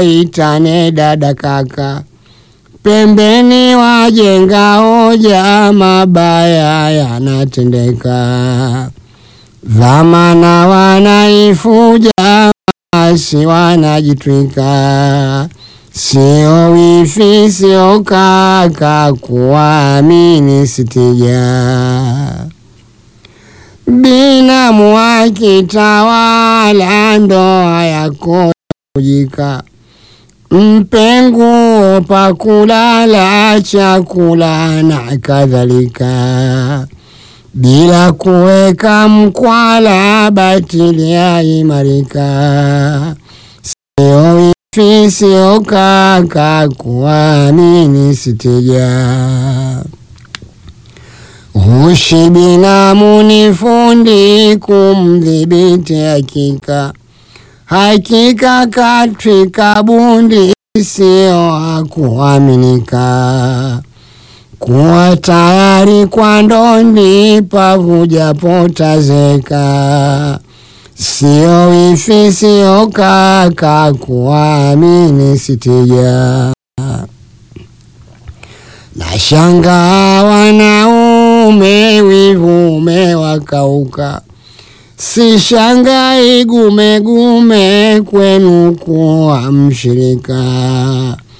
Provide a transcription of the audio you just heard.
waitane dada kaka, pembeni wajenga hoja, mabaya yanatendeka, dhamana wanaifuja, maasi wanajitwika, sio wifi sio kaka, kuamini sitija binamu akitawala ndoa yako kujika, mpe nguo pa kulala, chakula na kadhalika, bila kuweka mkwala, batili yaimarika. Sio wifi sio kaka, kuamini sitija Hushi binamu ni fundi kumdhibiti hakika, hakika katwika bundi, sio hakuaminika. Kuwa tayari kwa ndondi pavuja potazeka, sio wifi sio kaka, kuamini sitija. Na shanga wanaume wivu umewakauka, si shanga igumegume kwenu kuwa mshirika.